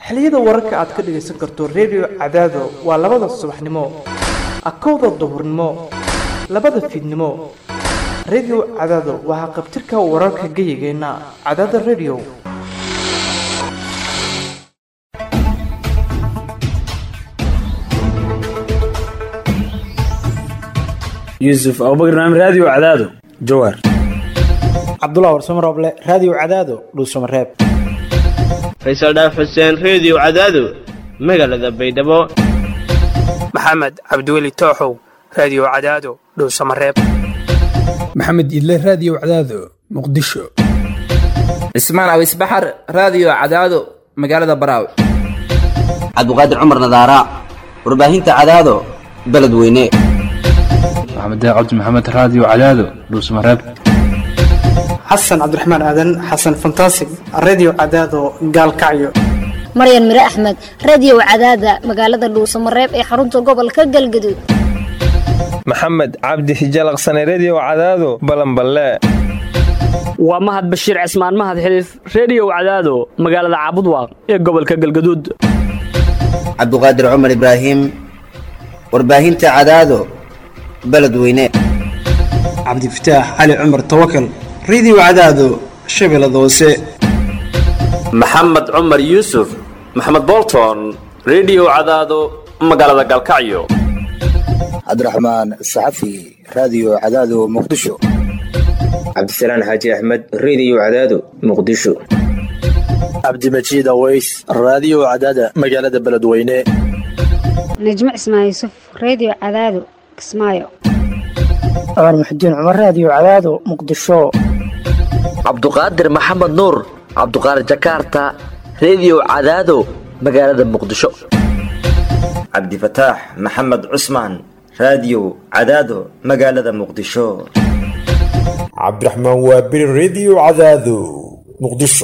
xilliyada wararka aad ka dhagaysan karto redio cadaado waa labada subaxnimo akowda duhurnimo labada fiidnimo redio cadaado waa haqabtirka wararka geyigeenna cadaada redio yuusuf abubakar naam raadiyo cadaado jawaar cabdulah warsamo rooble raadiyo cadaado dhuusamareeb faysal dhaaf xuseen reediyo cadaado magaalada baydhabo maxamed cabdiweli tooxow raadiyo cadaado dhowsamareeb maxamed idle raadiyo cadaado muqdisho cismaan awis baxar raadiyo cadaado magaalada baraaw cabdiqaadir cumar nadaara warbaahinta cadaado beledweyne maxamed cabdi maxamed raadiyo cadaado dhuusamareeb xasan cabdiraxmaan aadan xasan fantasig reediyo cadaado gaalkacyo maryan mire axmed reediyo cadaada magaalada dhuusamareeb ee xarunta gobolka galgaduud maxamed cabdi hijalaqsane reediyo cadaado balanballe waa mahad bashiir cismaan mahad xiliif reediyo cadaado magaalada caabudwaaq ee gobolka galgaduud cabduqaadir cumar ibraahim warbaahinta cadaado beledweyne cabdifataax cali cumar tawakal reediyo cadaado shabeellada hoose maxamed cumar yuusuf maxamed bolton reediyo cadaado magaalada galkacyo cabdiraxmaan saxafi raadiyo cadaado muqdisho cabdisalaan xaaji axmed reediyo cadaado muqdisho cabdimajiid aweys raadiyo cadaada magaalada beledweyne najmo cismaan yuusuf reediyo cadaado kismaayo cumar muxudiin cumar raadiyo cadaado muqdisho cabduqaadir maxamed nuur cabduqaadir jakaarta reediyo cadaado magaalada muqdisho cabdifataax maxamed cusmaan raadiyo cadaado magaalada muqdisho cabdiraxmaan waabiri reediyo cadaado muqdisho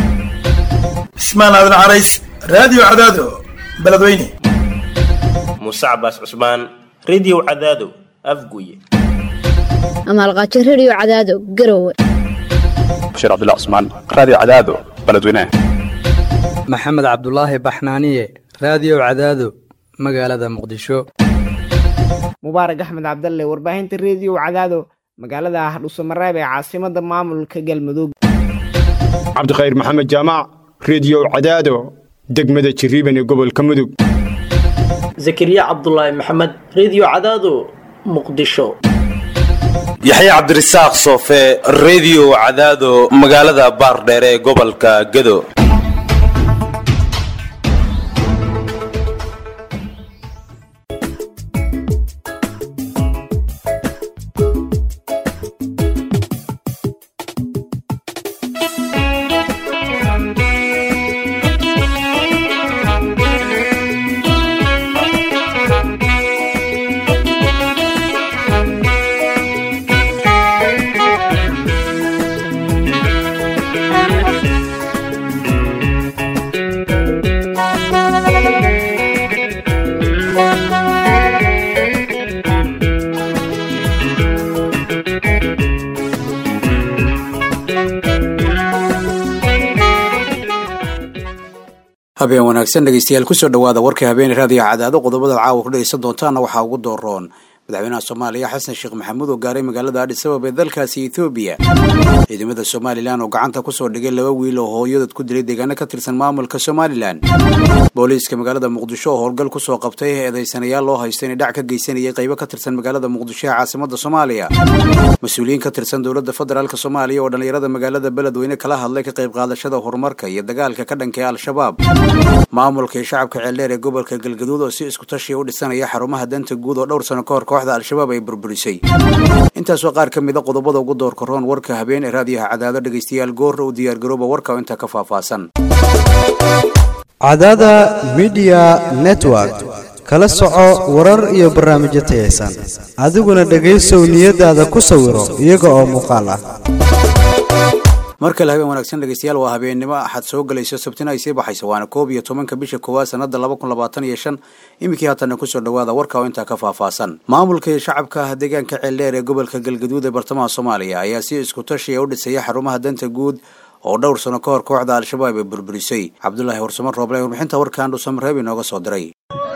cismaan aadan carays raadiyo cadaado beledweyne muuse cabaas cusmaan reediyo cadaado afguye amaalqaajo reediyo cadaado garowe bashiir cabdilla cusmaan raadiyo cadaado beledweyne maxamed cabdulaahi baxnaaniye raadiyo cadaado magaalada muqdisho mubaarak axmed cabdalle warbaahinta reediyo cadaado magaalada hadhuusamareeb ee caasimada maamulka galmudug cabdikhayr maxamed jaamac reediyo cadaado degmada jiriiban ee gobolka mudug zakariya cabdulaahi maxamed reediyo cadaado muqdisho yaxya cabdirasaaq soofe reediyo cadaado magaalada baardheere ee gobolka gedo habeen wanaagsan dhegeystayaal kusoo dhawaada warka habeene raadiyo cadaado qodobada caawa ku dhegeysan doontaana waxaa ugu dooroon madaxweynaha soomaaliya xasan sheekh maxamuud oo gaaray magaalada adhisabab ee dalkaasi ethoobiya ciidamada somalilan oo gacanta kusoo dhigay laba wiil oo hooyadood ku dilay deegaano ka tirsan maamulka somalilan booliiska magaalada muqdisho oo howlgal kusoo qabtay eedeysanayaal loo haysta inay dhac ka geysanayay qaybo ka tirsan magaalada muqdisho ee caasimada soomaaliya mas-uuliyiin ka tirsan dowladda federaalk soomaaliya oo dhallinyarada magaalada beledweyne kala hadlay ka qayb qaadashada horumarka iyo dagaalka ka dhanka ee al-shabaab maamulka iyo shacabka ceeldheer ee gobolka galgaduud oo si isku tashiya u dhisanaya xarumaha danta guud oo dhowr sano ka hor kooxda al-shabaab ay burburisay intaas waa qaar ka mida qodobada ugu doorka roon warka habeen ee raadiyaha cadaado dhegaystayaal goorra u diyaargarooba warka oo intaa ka faahfaahsan cadaada midiya network kala soco warar iyo barnaamijyo tayaysan adiguna dhegaysow niyadaada ku sawiro iyaga oo muuqaal ah mar kale habeen wanaagsan dhegeystayaal waa habeennimo axad soo gelayso sabtina ay sii baxayso waana koob iyo tobanka bisha koowaad sanada laba kun labaatan iyo shan iminkii haatana kusoo dhawaada warka oo intaa ka faahfaahsan maamulka iyo shacabka deegaanka ceeldheer ee gobolka galgaduud ee bartamaha soomaaliya ayaa si isku tashiya u dhisaya xarumaha danta guud oo dhowr sano ka hor kooxda al-shabaab ay burburisay cabdulaahi warsamo rooble warbixinta warkan dhuusamareeb inooga soo diray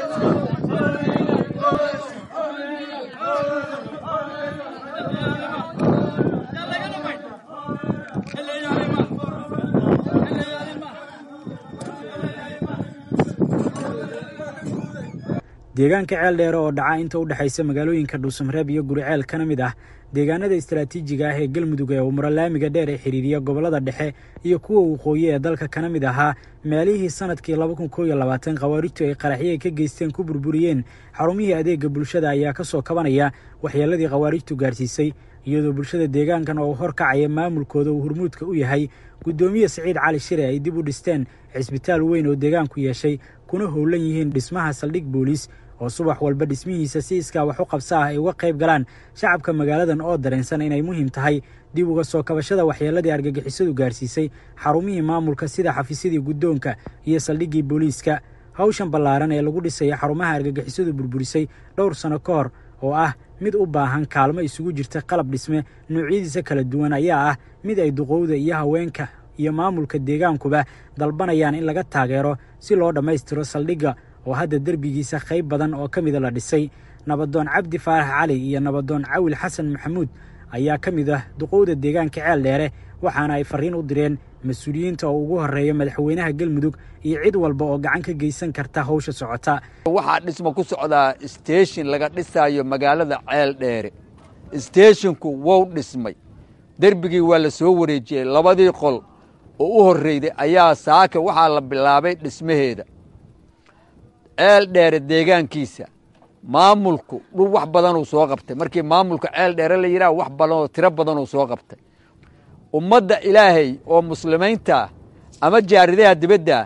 deegaanka ceel dheere oo dhaca inta u dhexaysa magaalooyinka dhuusamareeb iyo guriceel kana mid ah deegaanada istaraatiijiga ah ee galmudug ee umro laamiga dheer ee xiriiriya gobollada dhexe iyo kuwa waqooyi ee dalka kana mid ahaa meelihii sanadkii khawaarijtu ay qaraxyo ay ka geysteen ku burburiyeen xarumihii adeega bulshada ayaa ka soo kabanaya waxyeeladii khawaarijtu gaarsiisay iyadoo bulshada deegaankan oo horkacaya maamulkooda uu hurmuudka u yahay guddoomiye siciid cali shire ay dib u dhisteen cisbitaal weyn oo deegaanku yeeshay kuna howlan yihiin dhismaha saldhig booliis oo subax walba dhismihiisa si iskaa wax u qabsa ah ay uga qayb galaan shacabka magaaladan oo dareensan inay muhiim tahay dib uga soo kabashada waxyeeladii argagixisadu gaarsiisay xarumihii maamulka sida xafiisyadii guddoonka iyo saldhiggii booliiska hawshan ballaaran ee lagu dhisaya xarumaha argagixisadu burburisay dhowr sano ka hor oo ah mid u baahan kaalmo isugu jirta qalab dhisme noocyadiisa kala duwan ayaa ah mid ay duqowda iyo haweenka iyo maamulka deegaankuba dalbanayaan in laga taageero si loo dhammaystiro saldhigga oo hadda derbigiisa qayb badan oo ka mida la dhisay nabadoon cabdi faarax cali iyo nabadoon cawil xasan maxamuud ayaa ka mid ah duqowda deegaanka ceel dheere waxaana ay farriin u direen mas-uuliyiinta oo ugu horreeya madaxweynaha galmudug iyo cid walba oo gacan ka geysan karta hawsha socota waxaa dhismo ku socdaa steeshin laga dhisaayo magaalada ceel dheere steeshinku wou dhismay derbigii waa la soo wareejiyey labadii qol oo u horreyday ayaa saaka waxaa la bilaabay dhismaheeda ceel dheere deegaankiisa maamulku dhul wax badanuu soo qabtay markii maamulka ceel dheere la yidhaha wax badanoo tiro badanuu soo qabtay ummadda ilaahay oo muslimiinta ama jaaridaha dibadda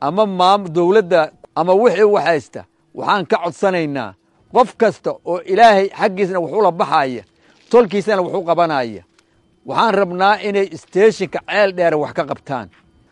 ama dowladda ama wixii wax haysta waxaan ka codsanaynaa qof kasta oo ilaahay xaggiisna wax ula baxaya tolkiisana wax u qabanaya waxaan rabnaa inay steeshinka ceel dheere wax ka qabtaan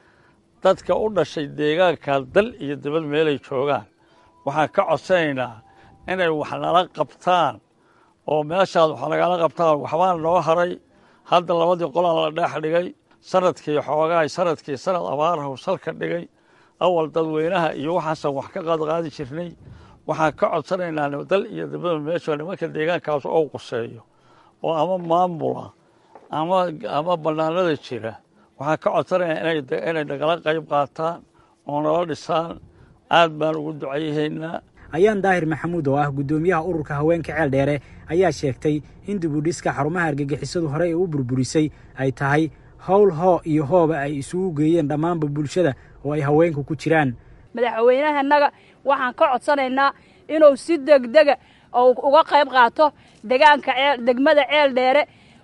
dadka u dhashay deegaanka dal iyo dibad meelay joogaan waxaan ka codsanaynaa inay wax nala qabtaan oo meeshaas wax nagala qabtaan waxbaa noo haray hadda labadii qolaan la dheex dhigay sanadkii xoogaay sanadkii sanad abaarahu salka dhigay awal dadweynaha iyo waxaasan wax ka qaadqaadi jirnay waxaan ka codsanaynaa dal iyo dibada meesha nimanka deegaankaas oo quseeyo oo ama maamula ama ama bannaanada jira waxaan ka codsanaynaa inay nagala qayb qaataan oo nala dhisaan aad baan ugu ducayahaynaa ayaan daahir maxamuud oo ah guddoomiyaha ururka haweenka ceel dheere ayaa sheegtay in dibudhiska xarumaha argagixisadu horey ee u burburisay ay tahay howl hoo iyo hooba ay isugu geeyeen dhammaanba bulshada oo ay haweenku ku jiraan madaxweynahanaga waxaan ka codsanaynaa inuu si degdega uga qayb qaato degaanka degmada ceel dheere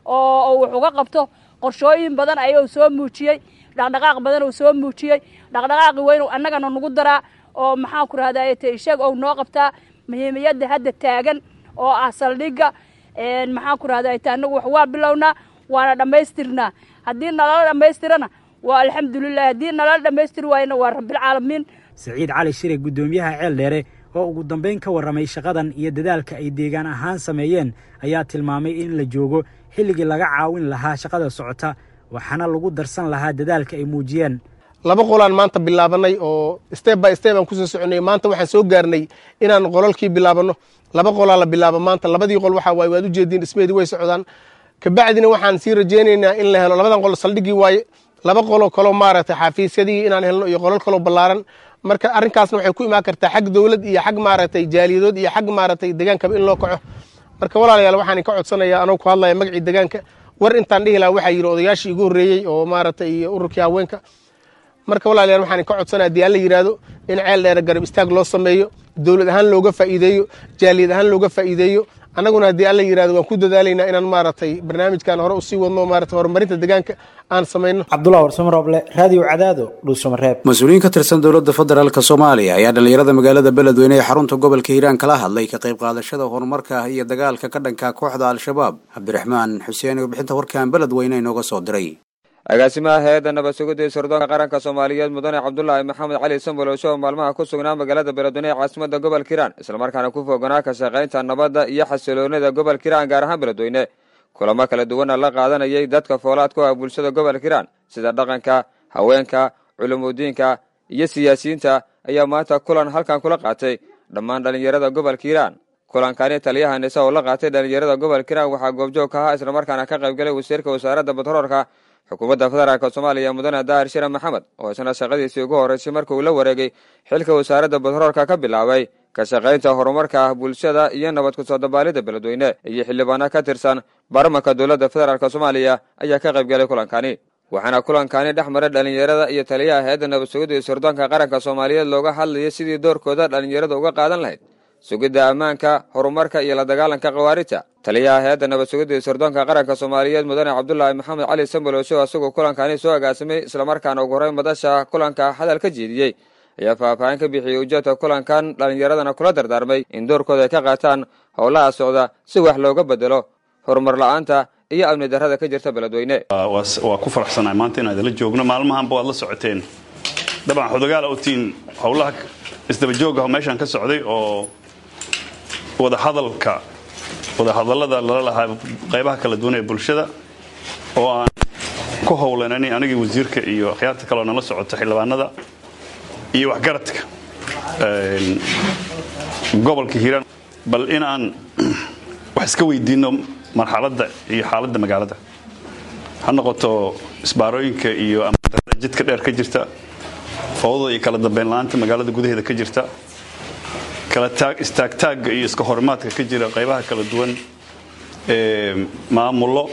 oo wax uga qabto qorshooyin badan ayuu soo muujiyey dhaqdhaqaaq badan uu soo muujiyey dhaqdhaqaaqi weyn annagana nagu daraa oo maxaan ku rahdaa te ishag ou noo qabtaa muhiimiyadda hadda taagan oo ah saldhigga maxaan ku rahdaa te annagu wax waa bilownaa waana dhammaystirnaa haddii nalala dhammaystirana waa alxamdulilah haddii nalala dhammaystiri waayna waa rabbilcaalamiin siciid cali shire guddoomiyaha ceel dheere oo ugu dambayn ka warramay shaqadan iyo dadaalka ay deegaan ahaan sameeyeen ayaa tilmaamay in la joogo xilligii laga caawin lahaa shaqada socota waxaana lagu darsan lahaa dadaalka ay muujiyeen laba qolaan maanta bilaabanay oo step by step aan kusoo soconay maanta waxaan soo gaarnay inaan qolalkii bilaabano laba qolaa la bilaabo maanta labadii qol waxaa waaye waad ujeediin dhismeedii way socdaan kabacdina waxaan sii rajaynaynaa in la helo labadan qol saldhiggii waaye laba qoloo kaloo maaragtay xafiisyadii inaan helno iyo qolal kaloo ballaaran marka arrinkaasna waxay ku imaan kartaa xag dowlad iyo xag maaragtay jaaliyadood iyo xag maaragtay degaankaba in loo kaco marka walaalayaal waxaan ka codsanayaa anoo ku hadlaya magacii degaanka war intaan dhihi lahaa waxaa yidhi odayaashii igu horreeyey oo maaragtay iyo ururkii haweenka marka walaalayaal waxaan ka codsanaya haddii alla yidhaahdo in ceel dheere garab istaag loo sameeyo dowlad ahaan looga faa'iideeyo jaaliyad ahaan looga faa'iideeyo annaguna haddii alla yidhahdo waan ku dadaalaynaa inaan maaragtay barnaamijkan hore usii wadno maaragtay horumarinta deegaanka aan samayno cabdullah warsamo rooble raadiyo cadaado dhuusamareeb mas-uuliyiin ka tirsan dowladda federaalk soomaaliya ayaa dhallinyarada magaalada beledweyne ee xarunta gobolka hiiraan kala hadlay ka qayb qaadashada horumarka iyo dagaalka ka dhanka kooxda al-shabaab cabdiraxmaan xuseen warbixinta warkan beledweyne inooga soo diray agaasimaha hay-adda nabad sugidda iyo sirdoonka qaranka soomaaliyeed mudane cabdulaahi maxamed cali sambolosho oo maalmaha ku sugnaa magaalada beledweyne ee caasimada gobolka hiiraan islamarkaana ku foganaa ka shaqaynta nabadda iyo xasiloonida gobolka hiiraan gaar ahaan beledweyne kulamo kala duwana la qaadanayay dadka foolaad ku ah bulshada gobolka hiiraan sida dhaqanka haweenka culumudiinka iyo siyaasiyiinta ayaa maanta kulan halkan kula qaatay dhammaan dhallinyarada gobolka hiiraan kulankani taliyaha nise oo la qaatay dhallinyarada gobolka hiiraan waxaa goobjoog ka ahaa islamarkaana ka qaybgalay wasiirka wasaaradda batroolka xukuumadda federaalk soomaaliya mudane daahir shire maxamed oo isna shaqadiisii ugu horreysay marka uu la wareegay xilka wasaaradda batroolka ka bilaabay ka shaqaynta horumarka bulshada iyo nabad ku soo dabaalidda beledweyne iyo xildhibaano ka tirsan baarlamanka dowladda federaalk soomaaliya ayaa ka qaybgalay kulankani waxaana kulankani dhex maray dhallinyarada iyo taliyaha hay-adda nabad sugidda iyo sirdoonka qaranka soomaaliyeed looga hadlayay sidii doorkooda dhallinyarada uga qaadan lahayd sugidda ammaanka horumarka iyo la dagaalanka khawaarijta taliyaha hay-adda nabad sugidda iyo sirdoonka qaranka soomaaliyeed mudane cabdulaahi maxamed cali sambolosho isagoo kulankani soo agaasimay islamarkaana ugu horreyn madasha kulanka hadal ka jeediyey ayaa faahfaahin ka bixiyey ujeedka kulankan dhallinyaradana kula dardaarmay in doorkooda ay ka qaataan howlaha socda si wax looga bedelo horumar la-aanta iyo amni darrada ka jirta beledweyne waa ku faraxsanahay maanta inaan idinla joogno maalmahanba waad la socoteen dabcan xodogaal otiin howlaha isdabajooga meeshaan ka socday oo wadahadalka wadahadallada lala lahaa qaybaha kala duwan ee bulshada oo aan ku howlanani anigii wasiirka iyo akhyaarta kaleoo nala socota xildhibaanada iyo waxgaradka gobolka hiiraan bal in aan wax iska weydiinno marxaladda iyo xaaladda magaalada ha noqoto isbaarooyinka iyo amadarada jidka dheer ka jirta fowdada iyo kala dambeyn la-aanta magaalada gudaheeda ka jirta kala istaagtaagga iyo iska horimaadka ka jira qaybaha kala duwan ee maamullo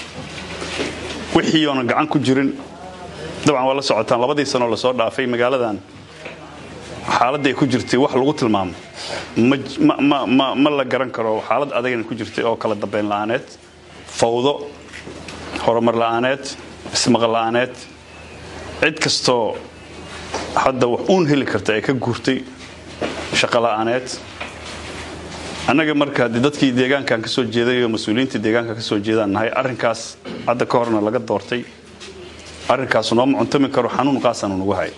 wixii oonan gacan ku jirin dabcan waa la socotaan labadii sanoo lasoo dhaafay magaaladan xaaladda ay ku jirtay wax lagu tilmaamo ma la garan karo xaalad adagana ku jirtay oo kala dambeyn la-aaneed fawdo horumar la-aaneed ismaqal la-aaneed cid kastoo hadda wax uun heli karta ay ka guurtay shaqo la-aaneed annaga marka haddii dadkii deegaankan ka soo jeeday oo mas-uuliyiinta deegaanka ka soo jeedaan nahay arrinkaas hadda ka horna laga doortay arrinkaas nooma cuntami karo xanuun qaasan nagu hay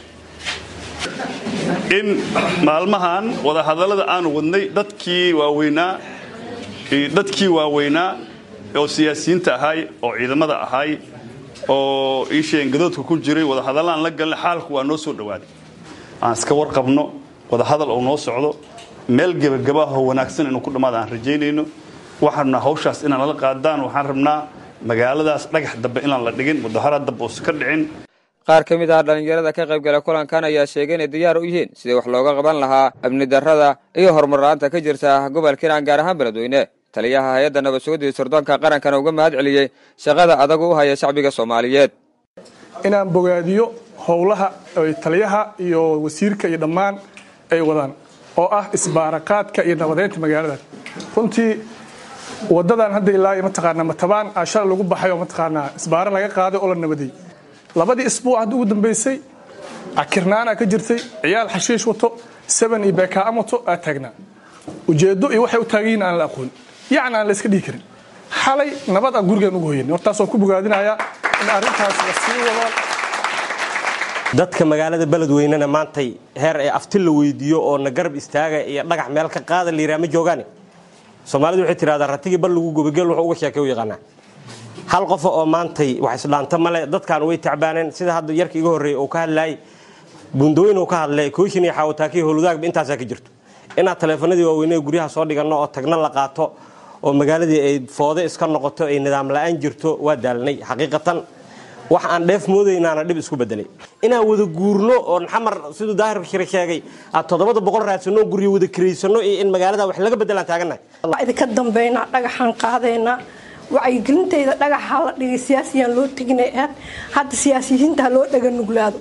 in maalmahan wadahadallada aanu wadnay dadkii waaweynaa dadkii waaweynaa oo siyaasiyiinta ahay oo ciidamada ahay oo iisheen gadoodka ku jiray wadahadallaan la galnay xaalku waa noo soo dhowaaday aan iska warqabno wadahadal uu noo socdo meel gebagabaahoo wanaagsan inuu ku dhammaada aan rajaynayno waxaan rabnaa hawshaas inaan lala qaadaan waxaan rabnaa magaaladaas dhagax dambe inaan la dhigin mudaharaad dambe uusan ka dhicin qaar ka mid ah dhallinyarada ka qaybgala kulankan ayaa sheegay inay diyaar u yihiin sidii wax looga qaban lahaa amni darrada iyo horumar la-aanta ka jirta gobolka hiiraan gaar ahaan beledweyne taliyaha hay-adda nabad sugidda iyo sirdoonka qarankana uga mahad celiyey shaqada adagu u haya shacbiga soomaaliyeed inaan bogaadiyo howlaha ay taliyaha iyo wasiirka iyo dhammaan ay wadaan oo ah isbaaraqaadka iyo nabadeynta magaalada runtii wadadan hadda ilaa mataqaanaa matabaan ashar lagu baxay oo mataqaanaa isbaaro laga qaaday oo la nabaday labadii isbuuc hadda ugu dambeysay akirnaana ka jirtay ciyaal xashiish wato seven iyo beekaam wato aa taagnaa ujeedo iyo waxay u taagan aan la aqoon yacni aan la iska dhihi karin xalay nabad aan gurigeen ugu hoyan hortaas waan ku bogaadinayaa in arrintaas la sii wado dadka magaalada beledweynena maantay heer ee afti la weydiiyo oo na garab istaaga iyo dhagax meel ka qaada la yidhaha ma joogaane soomaalidu waxay tidhahdaa ratigii bal lagu gobagel wuxuu uga sheekay u yaqaanaa hal qofa oo maantay wax isdhaanta male dadkan way tacbaaneen sida hadda yarka iga horreeyay uu ka hadlaayay buundooyin uu ka hadlay kooshin iyo xaawataakii howladaagba intaasaa ka jirto inaad taleefanadii waaweynee guryaha soo dhiganno oo tagna la qaato oo magaaladii ay foode iska noqoto ay nidaam la-aan jirto waa daalnay xaqiiqatan wax aan dheef moodaynaana dhib isku bedelay inaan wada guurno oo xamar siduu daahir shire sheegay aad toddobada boqol raadsanno guryo wada kiraysano iyo in magaalada wax laga bedelaan taagannahay waa idinka dambaynaa dhagaxaan qaadaynaa wacyigelintayda dhagaxaa la dhigay siyaasiyaan loo teginay aad hadda siyaasiyiinta ha loo dhaga nuglaado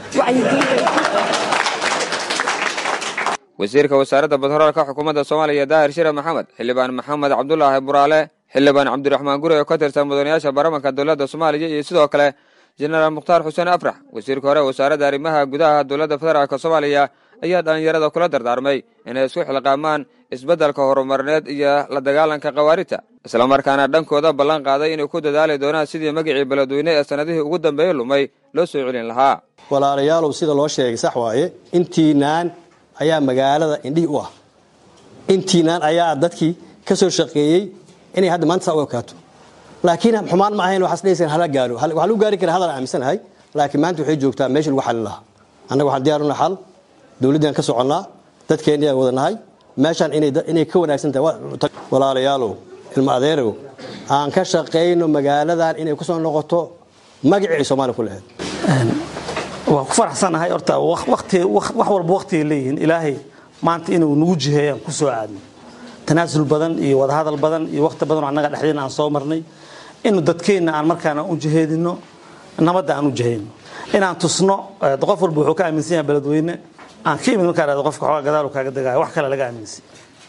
wasiirka wasaaradda batroolka xukuumadda soomaaliya daahir shire maxamed xildhibaan maxamed cabdulaahi buraale xildhibaan cabdiraxmaan guri oo ka tirsan mudanayaasha baarlamanka dowladda soomaaliya iyo sidoo kale jenaraal mukhtaar xuseen afrax wasiirka hore wasaaradda arrimaha gudaha dowladda federaalk soomaaliya ayaa dhallinyarada kula dardaarmay inay isku xilqaamaan isbeddelka horumarneed iyo la dagaalanka khawaarijta islamarkaana dhankooda ballan qaaday inay ku dadaali doonaan sidii magicii beledweyne ee sannadihii ugu dambeeyey lumay loo soo celin lahaa walaalayaalow sida loo sheegay sax waaye intiinaan ayaa magaalada indhihii u ah intiinaan ayaa dadkii ka soo shaqeeyey inay hadda maanta saa u ekaato laakiin xumaan ma ahayn waxaas dhehaysan hala gaaro waxaa lagu gaari kara hadal aaminsanahay laakiin maanta waxay joogtaa meesha lagu xalin lahaa annaga waxaan diyaaruna xal dowladdaan ka soconnaa dadkeenni aan wada nahay meeshaan inay ka wanaagsan tahay walaalayaalow ilma adeerow aan ka shaqayno magaaladan inay ku soo noqoto magacii ay soomaaliya ku lahayd waan ku faraxsanahay horta waqti wax walba waqtigay leeyihiin ilaahay maanta inuu nagu jiheeyaan ku soo aadno tanaasul badan iyo wadahadal badan iyo waqti badan oo annaga dhexdeena aan soo marnay inuu dadkeenna aan markaana u jiheedino nabadda aan u jiheyno inaan tusno qof walba wuxuu ka aaminsan yahay beledweyne aan ka imid markaa dhahdo qofka xoogaa gadaal kaaga degaayo wax kale laga aaminsan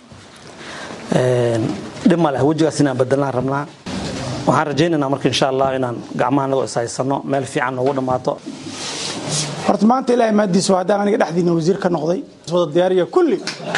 dhib ma leh wejigaas inaan bedelnaan rabnaa waxaan rajaynaynaa marka insha allah inaan gacmaha nagoo ishaysano meel fiican noogu dhammaato horta maanta ilaahay maadiisa waa haddaan aniga dhexdiina wasiir ka noqday wada diyaariya kulli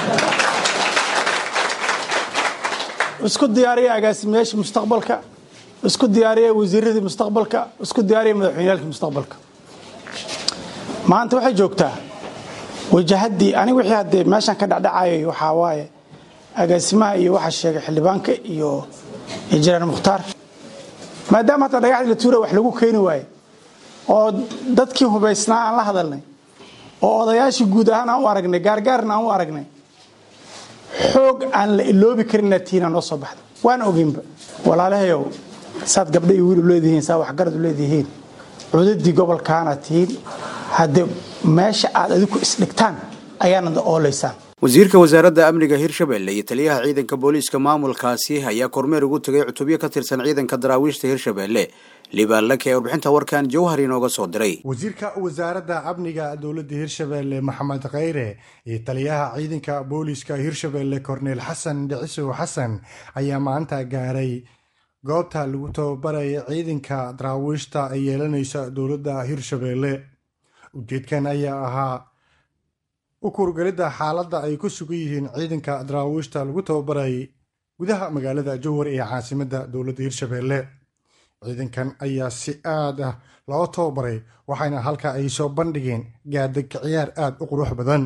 isku diyaariya agaasimayaasha mustaqbalka isku diyaariya wasiiradii mustaqbalka isku diyaariya madaxweyneyaalkii mustaqbalka maanta waxay joogtaa wajahaddii aniga wixii haddee meeshan ka dhacdhacayay waxaa waaye agaasimaha iyo waxaa sheegay xildhibaanka iyo injineer mukhtaar maadaama hataa dhagaxdii la tuura wax lagu keeni waaye oo dadkii hubaysnaa aan la hadalnay oo odayaashii guud ahaan aan u aragnay gaargaarna aan u aragnay xoog aan la iloobi karinna tiina noo soo baxda waana ogeynba walaalahayow saad gabdha iyo wiil u leedihiin saa waxgarad u leedihiin cudadii gobolkaana tihiin haddee meesha aad adiku isdhigtaan ayaanad ooleysaan wasiirka wasaaradda amniga hirshabelle iyo taliyaha ciidanka booliiska maamulkaasi ayaa kormeer ugu tegay cutubyo ka tirsan ciidanka daraawiishta hirshabelle libaanlake ee warbixinta warkan jawhar inooga soo diray wasiirka wasaaradda amniga dowladda hirshabelle maxamed khayre iyo taliyaha ciidanka booliiska hirshabelle korneel xasan dhicisow xasan ayaa maanta gaaray goobta lagu tababaraya ciidanka daraawiishta ay yeelanaysa dowladda hirshabelle ujeedkan ayaa ahaa u kurgelidda xaaladda ay ku sugan yihiin ciidanka daraawiishta lagu tababarayay gudaha magaalada jowhar ee caasimadda dowladda hirshabelle ciidankan ayaa si aad ah loo tababaray waxaana halka ay soo bandhigeen gaadeg ciyaar aad u qurux badan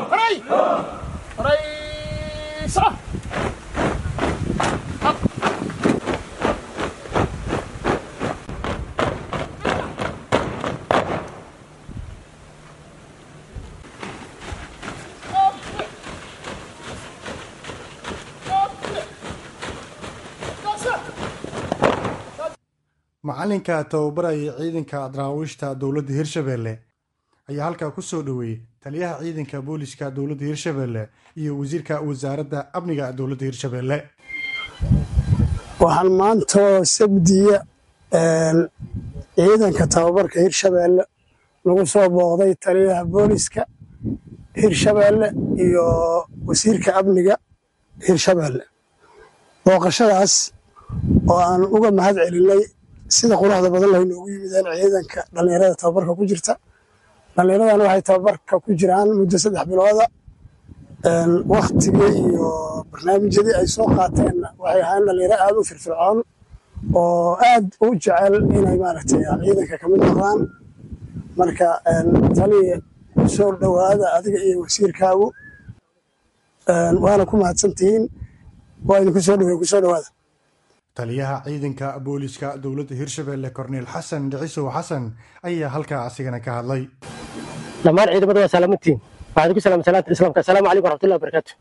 macalinka tababaraya ciidanka daraawiishta dowladda hirshabelle ayaa halkaa ku soo dhoweeyey taliyaha ciidanka booliska dowladda hirshabelle iyo wasiirka wasaaradda amniga dowladda hirshabelle waxaan maantoo sabdiya ciidanka tababarka hirshabelle lagu soo booqday taliyaha booliska hirshabelle iyo wasiirka amniga hirshabelle booqashadaas oo aan uga mahad celinay sida quruxda badan lahay noogu yimideen ciidanka dhallinyarada tababarka ku jirta dhallinyaradan waxay tababarka ku jiraan muddo saddex bilooda waktigii iyo barnaamijyadii ay soo qaateenna waxay ahayn dhallinyaro aad u firfircoon oo aad u jecel inay maaragtay ciidanka ka mid noqdaan marka taliya soo dhowaada adiga iyo wasiirkaagu waana ku mahadsantihiin waa idinku soo dhowey kusoo dhowaada taliyaha ciidanka booliska dowladda hirshabelle korneel xasan dhicisow xasan ayaa halkaa asigana ka hadlay dhammaan ciidamada waa salaamantiin waxaan ku salaamay salaanta islaamka asalaamu calaykum waraxmatullahi wabarakaatu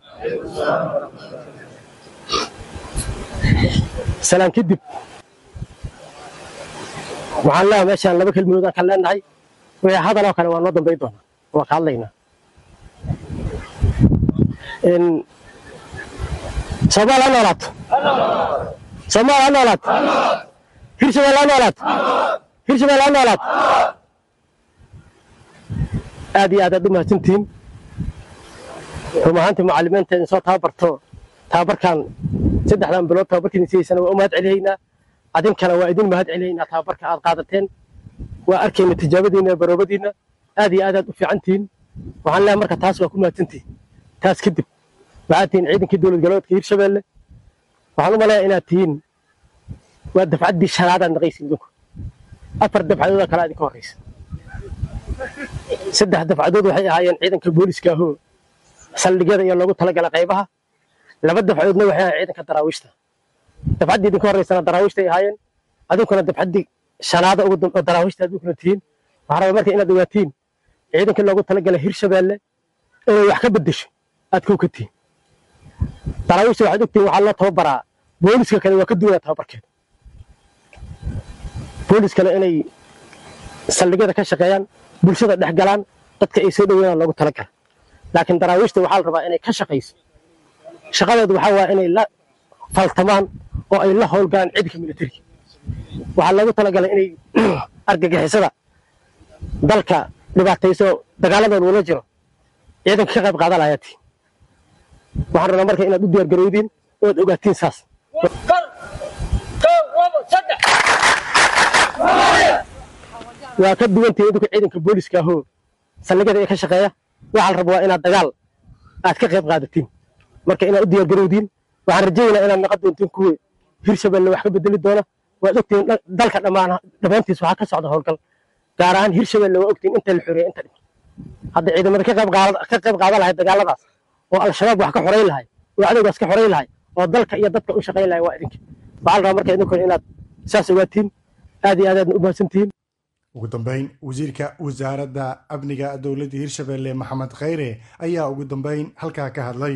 salaam kadib waxaan leeyahay meeshaan laba kelmadood aan ka leenahay wixii hadaloo kale waa noo dambayn doonaa waa ka hadlaynaa soomaal ha noolaato soomaal ha noolaato hirshabelle ha noolaato hirshabelle ha noolaato aad iyo aad aad u mahadsantihiin run ahaantii macallimiinta idin soo tababarto tababarkan saddexdan bilood tababarkiin sidaysana waa u mahad celihaynaa adinkana waa idin mahad celihaynaa tababarka aad qaadateen waa arkayna tijaabadiinna baroobadiinna aad iyo aad aad u fiican tihiin waxaan leeyahay marka taas waa ku mahadsantihiin taas kadib waxaad tihiin ciidankii dowlad galbeedka hirshabelle waxaan u maleeyaa inaad tihiin waa dafcaddii shanaadaad naqaysa idinku afar dafcadood oo kale idinka horraysa saddex dafcadood waxay ahaayeen ciidanka booliska ahoo saldhigyada iyo loogu talagala qaybaha laba dafcadoodna waxay ahaayeen ciidanka daraawiishta dafcaddii idinka horraysana daraawiishtay ahaayeen adinkuna dabxaddii shanaada ugu dam- oo daraawiishta adinkuna tihiin waxaa rabaa marka inaad ogaatiin ciidankii loogu talagalay hirshabeelle inay wax ka beddesho aad kow ka tihiin daraawiishta waxaad ogtihiin waxaa loo tababaraa booliska kale waa ka duwanaa tababarkeeda booliskale inay saldhigyada ka shaqeeyaan bulshada dhex galaan dadka ay soo dhoweeyaan loogu talagala laakiin daraawiishta waxaa la rabaa inay ka shaqayso shaqadoodu waxaa waa inay la faltamaan oo ay la howlgalaan ciidanka militariga waxaa loogu talagalay inay argagixisada dalka dhibaatayso dagaaladooda ula jiro ciidanka ka qayb qaadan lahayaa tihiin waxaan rabnaa marka inaad u diyaargarowdiin oo aad ogaatiin saas waa ka duwantahay idinku ciidanka booliska ahoo saldhigyada ee ka shaqeeya waxaa la rabaa waa inaad dagaal aad ka qayb qaadatiin marka inaad u diyaargarowdiin waxaan rajaynaa inaad naqon doontiin kuwii hirshabelle wax ka bedeli doona waad ogtihiin dha- dalka dhammaan dhammaantiis waxaa ka socda howlgal gaar ahaan hirshabelle waa ogtihiin inta la xoreeyay inta dhintay hadda ciidamada ka qayb qaada- ka qayb qaadan lahay dagaaladaas oo al-shabaab wax ka xoreyn lahay oo cadowgaas ka xoreyn lahay oo dalka iyo dadka u shaqayn lahay waa idinka waxaa la rabaa marka idinkuna inaad saas ogaatiin aad iyo aad aadna u mahadsantihiin ugu dambeyn wasiirka wasaaradda amniga dowladda hirshabelle maxamed khayre ayaa ugu dambeyn halkaa ka hadlay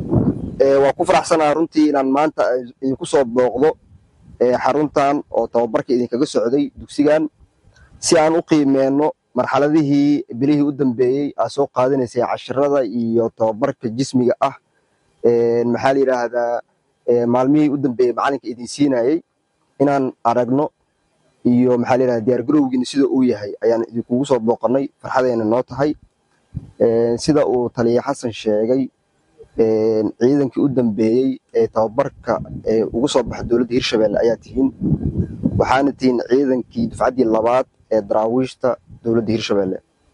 Ee, waa ku faraxsanaha runtii inaan maanta idinku soo booqdo ee, xaruntan oo tababarka idinkaga socday dugsigan si aan u qiimeenno marxaladihii bilihii u dambeeyey aad soo qaadanaysay cashirada iyo tababarka jismiga ah Ee, maxaa la yidhaahdaa ee, maalmihii u dambeeyey macalinka idin siinayey inaan aragno iyo maxaa la yidhahdaa diyaargarowgiina sida uu yahay ayaan idinkugu soo booqannay farxadayna noo tahay Ee, sida uu taliya xasan sheegay een, ciidankii u dambeeyey ee tababarka ee ugu soo baxa dowladda hirshabelle ayaa tihiin waxaana tihiin ciidankii dufcaddii labaad ee daraawiishta dowladda hirshabelle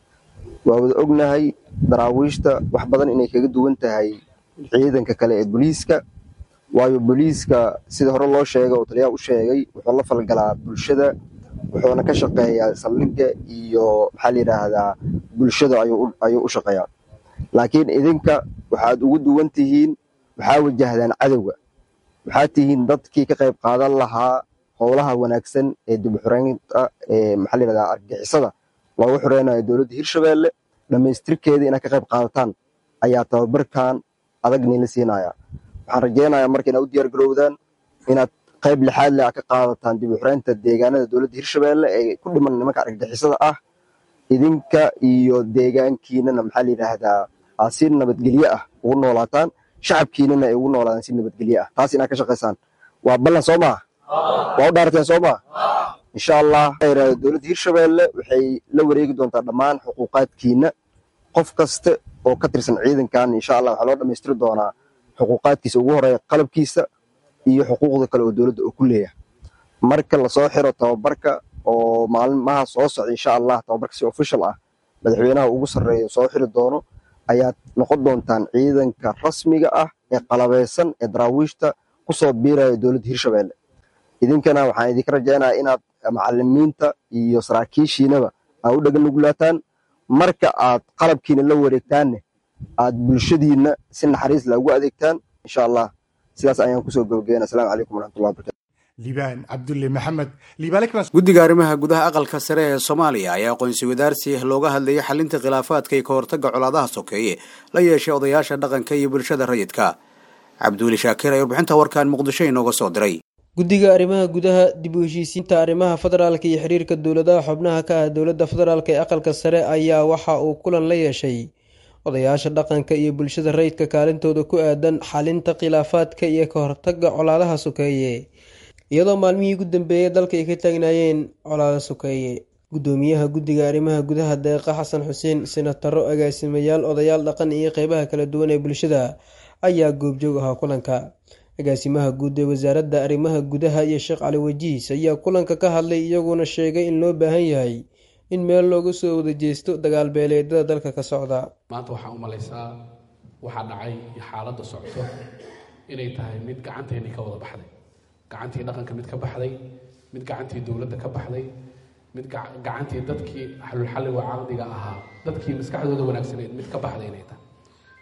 waa wada ognahay daraawiishta wax badan inay kaga duwan tahay ciidanka kale ee booliiska waayo booliiska sida hore loo sheegay oo taliyaha u sheegay wuxuu la falgalaa bulshada wuxuuna ka shaqeeyaa saldhigga iyo maxaa la yidhaahdaa bulshada ayuu u- ayuu u shaqeeyaa laakiin idinka waxaad ugu duwan tihiin waxaa wajahdaan cadowga waxaad tihiin dadkii ka qayb qaadan lahaa howlaha wanaagsan ee dib u xoreynta ee maxaa la yidhahdaa argagixisada loogu xoreynayo dowladda hirshabelle dhammaystirkeeda inaad ka qayb qaadataan ayaa tababarkan adag niila siinaya waxaan rajeynayaa marka inaad u diyaar garowdaan inaad qayb lixaad leh aad ka qaadataan dib u xoreynta deegaanada dowladda hirshabelle ee ku dhiman nimanka argagixisada ah idinka iyo deegaankiinana maxaa la yidhaahdaa aad si nabadgelye ah ugu noolaataan shacabkiinana ay ugu noolaadaan si nabadgelye ah taas inaad ka shaqaysaan waa ballan soo maha waa u dhaarteen soo maha insha allah waxaa yidhahdaa dowladda hirshabelle waxay la wareegi doontaa dhammaan xuquuqaadkiina qof kaste oo ka tirsan ciidankan insha allah waxaa loo dhammaystiri doonaa xuquuqaadkiisa ugu horeeya qalabkiisa iyo xuquuqda kale oo dowladda uu ku leeyahay marka lasoo xiro tababarka oo maalmaha soo socda insha allah tababarka si official ah madaxweynaha ugu sarreeya soo xiri doono ayaad noqon doontaan ciidanka rasmiga ah ee qalabeysan ee daraawiishta kusoo biiraya dowladda hirshabelle idinkana waxaan idinka rajaynayaa inaad macalimiinta iyo saraakiishiinaba aad u dhagan nugulaataan marka aad qalabkiina la wareegtaanne aad bulshadiina si naxariis leh ugu adeegtaan insha allah sidaas ayaan kusoo gabagabeyna asalaamu calaykum waraxmatullahi wabarakatu liibaan cabdulle maxamed liibaale kama guddiga arrimaha gudaha aqalka sare ee soomaaliya ayaa aqoonsi wadaarsi looga hadlayay xalinta khilaafaadka iyo ka hortagga colaadaha sokeeye la yeeshay odayaasha dhaqanka iyo bulshada rayidka cabduuli shaakir ayaa warbixinta warkan muqdisho inooga soo diray guddiga arrimaha gudaha dib u heshiisiinta arrimaha federaalka iyo xiriirka dowladaha xubnaha ka ah dowladda federaalk ee aqalka sare ayaa waxa uu kulan la yeeshay odayaasha dhaqanka iyo bulshada rayidka kaalintooda ku aadan xalinta khilaafaadka iyo ka hortagga colaadaha sokeeye iyadoo maalmihii ugu dambeeyey dalka ay ka taagnaayeen colaado sokeeye guddoomiyaha guddiga arrimaha gudaha deeqa xasan xuseen senataro agaasimayaal odayaal dhaqan iyo qeybaha kala duwan ee bulshada ayaa goobjoog ahaa kulanka agaasimaha guud ee wasaaradda arrimaha gudaha iyo sheekh cali wajiis ayaa kulanka ka hadlay iyaguna sheegay in loo baahan yahay in meel looga soo wada jeesto dagaal beeleedyada dalka ka socda maanta waxaa u malaysaa waxaa dhacay iyo xaaladda socto inay tahay mid gacanteennii ka wada baxday gacantii dhaqanka mid ka baxday mid gacantii dowladda ka baxday mid gacantii dadkii xalulxalliga caqdiga ahaa dadkii maskaxdooda wanaagsaneed mid ka baxday inay tahay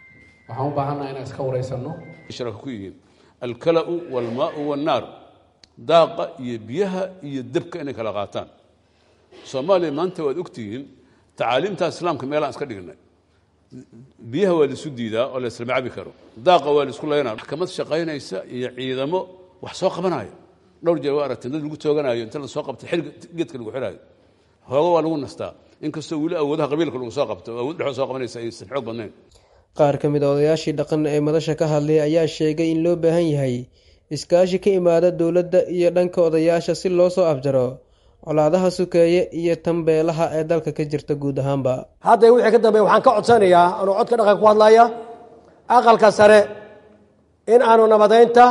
waxaan u baahannaha inaan iska waraysanno shiraka ku yihiin alkalau walmaau wannaaru daaqa iyo biyaha iyo debka inay kala qaataan soomaaliya maanta waad ogtihiin tacaaliimta islaamka meelaan iska dhignay biyaha waa laisu diidaa oo la islama cabi karo daaqa waa laisku laynaa maxkamad shaqaynaysa iyo ciidamo wax soo qabanaayo dhowr jeer waa aragteen dad lagu tooganayo inta la soo qabto xilga geedka lagu xiraayo hooga waa lagu nastaa inkastoo weli awoodaha qabiilka lagu soo qabto awood dhexoo soo qabanaysa aysan xoog badnayn qaar ka mid a odayaashii dhaqan ee madasha ka hadlay ayaa sheegay in loo baahan yahay iskaashi ka imaada dowladda iyo dhanka odayaasha si loo soo afjaro colaadaha sukeeye iyo tanbeelaha ee dalka ka jirta guud ahaanba hadda wixii ka dambeeya waxaan ka codsanayaa anuu codka dhaqanka ku hadlaya aqalka sare in aanu nabadaynta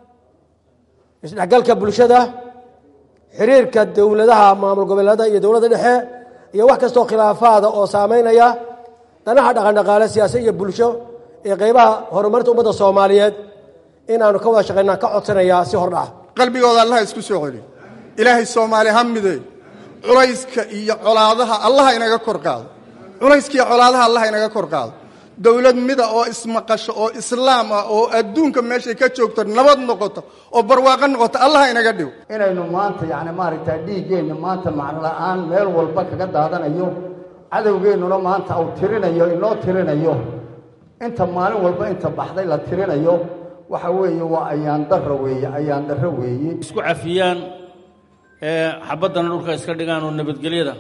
isdhexgalka bulshada xiriirka dowladaha maamul goboleeda iyo dowladda dhexe iyo wax kastoo khilaafaada oo saameynaya danaha dhaqandhaqaale siyaasa iyo bulsho ee qeybaha horumarinta ummadda soomaaliyeed in aanu ka wada shaqaynaa ka codsanayaa si hordhaca qalbigooda allaha isku soo celi ilaahay soomaali ha mideey culayska iyo colaadaha allaha inaga kor qaado culayska iyo colaadaha allaha inaga kor qaado dowlad mida oo ismaqasho oo islaam ah oo adduunka meeshay ka joogto nabad noqoto oo barwaaqo noqoto allaha inaga dhigo inaynu maanta yani maaragtaa dhiiggeenna maanta macno la'aan meel walba kaga daadanayo cadowgeennuna maanta uu tirinayo inoo tirinayo inta maalin walba inta baxday la tirinayo waxa weeye waa ayaan darro weeye ayaan darro weeye isku cafiyaan ee xabaddana dhulka iska dhigaan oo nabadgelyada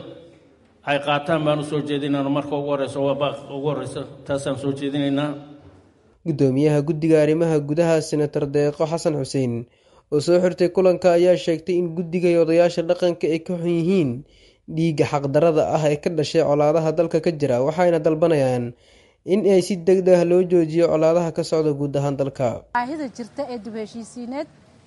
ay qaataan baan u soo jeedinayna marka ugu horeysa waa baaq ugu horeysa taasaan soo jeedinaynaa guddoomiyaha guddiga arrimaha gudaha senator deeqo xasan xuseen oo soo xirtay kulanka ayaa sheegtay in guddiga iyo odayaasha dhaqanka ay ka xun yihiin dhiigga xaqdarada ah ee ka dhashay colaadaha dalka ka jira waxayna dalbanayaan in ay si degdeg ah loo joojiyo colaadaha ka socda guud ahaan dalka baahida jirta ee dib heshiisiineed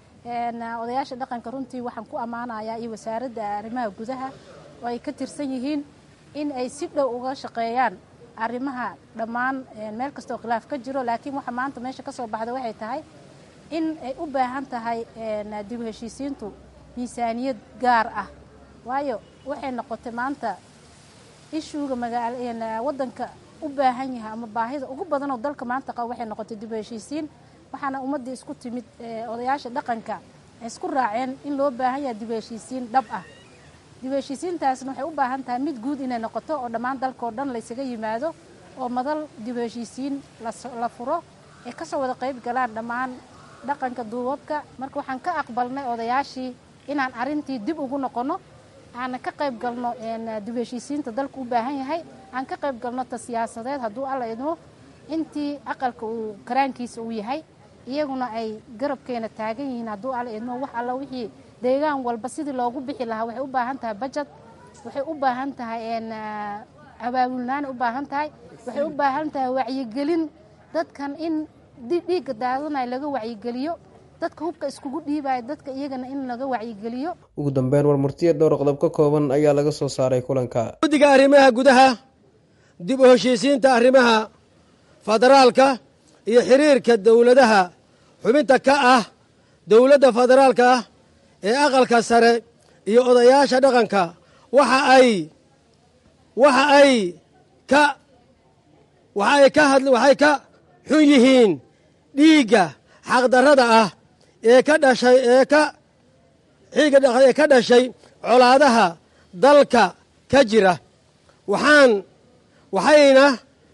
odayaasha dhaqanka runtii waxaan ku ammaanayaa iyo wasaaradda arrimaha gudaha oo ay ka tirsan yihiin in ay si dhow uga shaqeeyaan arrimaha dhammaan meel kastoo khilaaf ka jiro laakiin waxa maanta meesha ka soo baxda waxay tahay in ay u baahan tahay dib heshiisiintu miisaaniyad gaar ah waayo waxay noqotay maanta ishuuga magaala waddanka u baahan yahay ama baahida ugu badanoo dalka maanta qaba waxay noqotay dib heshiisiin waxaana ummaddii isku timid odayaasha dhaqanka ay isku raaceen in loo baahan yahay dib heshiisiin dhab ah dib heshiisiintaasna waxay u baahan tahay mid guud inay noqoto oo dhammaan dalkao dhan laysaga yimaado oo madal dib heshiisiin la furo ay kasoo wada qayb galaan dhammaan dhaqanka duubabka marka waxaan ka aqbalnay odayaashii inaan arrintii dib ugu noqonno aanan ka qayb galno dib heshiisiinta dalku u baahan yahay aan ka qayb galno ta siyaasadeed hadduu alla idmo intii aqalka uu karaankiisa uu yahay iyaguna ay garabkeena taagan yihiin hadduu alla idmo wax alla wixii deegaan walba sidii loogu bixi lahaa waxay u baahan tahay bajad waxay u baahan tahay abaabulnaanay u baahan tahay waxay u baahan tahay wacyigelin dadkan in dhiigga daadanaya laga wacyigeliyo dadka hubka iskugu dhiibaya dadka iyagana in laga wacyigeliyo ugu dambeyn warmurtiya dhowr qodob ka kooban ayaa laga soo saaray kulanka guddiga arrimaha gudaha dib u heshiisiinta arrimaha federaalka iyo xiriirka dowladaha xubinta ka ah dowladda federaalka ah ee aqalka sare iyo odayaasha dhaqanka waxa ay waxa ay ka waxa ay ka hadl waxay ka xun yihiin dhiigga xaqdarrada ah ee ka dhashay ee ka xiiga ee ka dhashay colaadaha dalka ka jira waxaan waxayna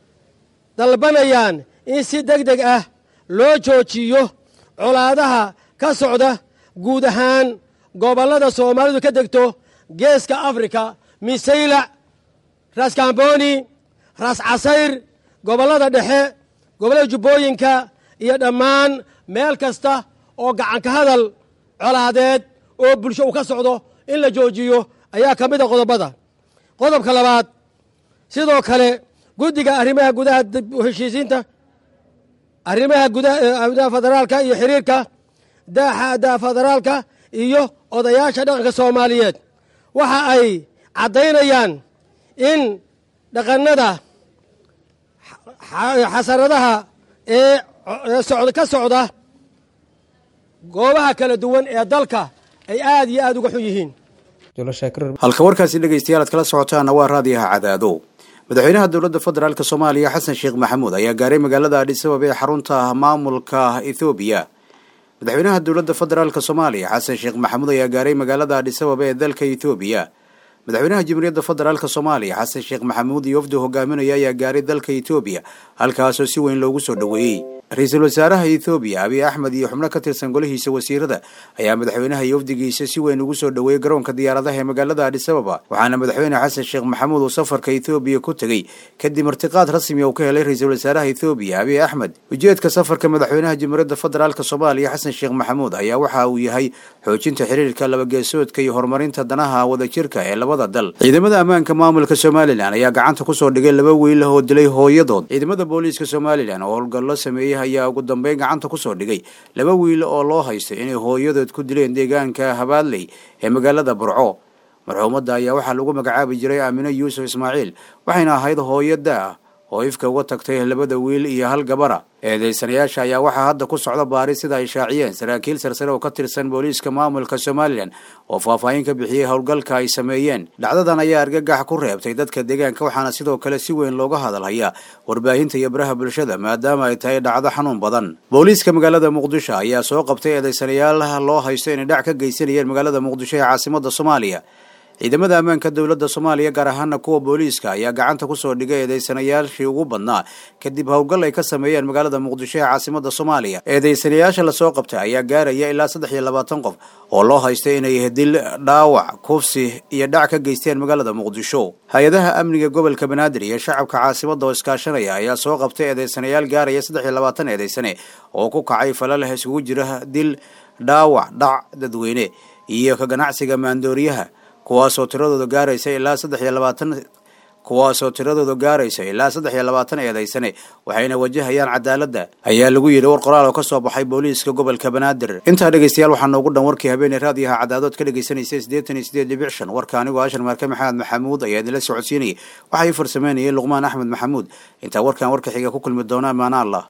dalbanayaan in si deg deg ah loo joojiyo colaadaha ka socda guud ahaan gobollada soomaalidu ka degto geeska afrika misaylac raskamboni ras casayr gobollada dhexe gobollada jubbooyinka iyo dhammaan meel kasta oo gacanka hadal colaadeed oo bulsho uu ka socdo in la joojiyo ayaa ka mid a qodobada qodobka labaad sidoo kale guddiga arrimaha gudaha dib u heshiisiinta arrimaha gudaha federaalka iyo xiriirka daaxada federaalka iyo odayaasha dhaqanka soomaaliyeed waxa ay caddaynayaan in dhaqannada xasaradaha ee ka socda goobaha kala duwan ee dalka ay aad iyo aad uga xun yihiin halka warkaasi dhegaystayaal aad kala socotaana waa raadiyaha cadaadow madaxweynaha dowladda federaalk soomaaliya xasan sheekh maxamuud ayaa gaaray magaalada adhisabab ee xarunta maamulka ethoobiya madaxweynaha dowladda federaalk soomaaliya xasan sheekh maxamuud ayaa gaaray magaalada adhisababa ee dalka etoobiya madaxweynaha jamhuuriyadda federaalk soomaaliya xasan sheekh maxamuud iyo wafdi hogaaminaya ayaa gaaray dalka etoobiya halkaasoo si weyn loogu soo dhoweeyey ra-iisul wasaaraha ethoobiya abiy axmed iyo xubno ka tirsan golihiisa wasiirada ayaa madaxweynaha iyo wafdigiisa si weyn ugu soo dhoweeyey garoonka diyaaradaha ee magaalada adhisababa waxaana madaxweyne xasan sheekh maxamuud uu safarka ethoobiya ku tegey kadib martiqaad rasmi uu ka helay ra-iisul wasaaraha ethoobiya abiy axmed ujeedka safarka madaxweynaha jamhuuriyadda federaalk soomaaliya xasan sheekh maxamuud ayaa waxa uu yahay xoojinta xiriirka labageesoodka iyo horumarinta danaha wadajirka ee labada dal ciidamada ammaanka maamulka somalilan ayaa gacanta kusoo dhigay laba wiil oo dilay hooyadood ciidamada booliiska somalilan oo howlgallo sameeyey ayaa ugu dambeyn gacanta kusoo dhigay laba wiil oo loo haystay inay hooyadood ku dileen deegaanka habaadley ee magaalada burco marxuumadda ayaa waxaa lagu magacaabi jiray aamine yuusuf ismaaciil waxayna ahayd hooyada ah oo ifka uga tagtay labada wiil iyo hal gabara eedeysanayaasha ayaa waxaa hadda ku socda baari sida ay shaaciyeen saraakiil sarsare oo ka tirsan booliiska maamulka somalilan oo faahfaahin ka bixiyey howlgalka ay sameeyeen dhacdadan ayaa argagax ku reebtay dadka deegaanka waxaana sidoo kale si weyn looga hadalhayaa warbaahinta iyo baraha bulshada maadaama ay tahay dhacdo xanuun badan booliiska magaalada muqdisho ayaa soo qabtay eedeysanayaal loo haysto inay dhac ka geysanayeen magaalada muqdisho ee caasimada soomaaliya ciidamada ammaanka dowladda soomaaliya gaar ahaana kuwa booliiska ayaa gacanta kusoo dhigay eedeysanayaashii ugu badnaa kadib howlgal ay ka sameeyeen magaalada muqdisho ee caasimada soomaaliya eedeysanayaasha lasoo qabtay ayaa gaaraya ilaa saddex iyo labaatan qof oo loo haystay inay dil dhaawac kufsi iyo dhac ka geysteen magaalada muqdisho hay-adaha amniga gobolka banaadir iyo shacabka caasimada oo iskaashanaya ayaa soo qabtay eedeysanayaal gaaraya saddex iyo labaatan eedeysane oo ku kacay falaleh isugu jira dil dhaawac dhac dadweyne iyo ka ganacsiga maandooriyaha kuwaasoo tiradooda gaaraysa ilaa saddex iyo labaatan kuwaasoo tiradooda gaaraysa ilaa saddex iyo labaatan eedaysane waxayna wajahayaan cadaaladda ayaa lagu yidhi war qoraal oo ka soo baxay booliiska gobolka banaadir intaa dhegeystayaal waxaa noogu dhan warkii habeeney raadiyaha cadaadood ka dhegeysanaysa siddeetan iyo sideed dhibic shan warka anigoo ashar marke maxamed maxamuud ayaa idinla socodsiinayay waxaa ii farsameynayay luqmaan axmed maxamuud intaa warkan warka xiga ku kulmi doona amaana allah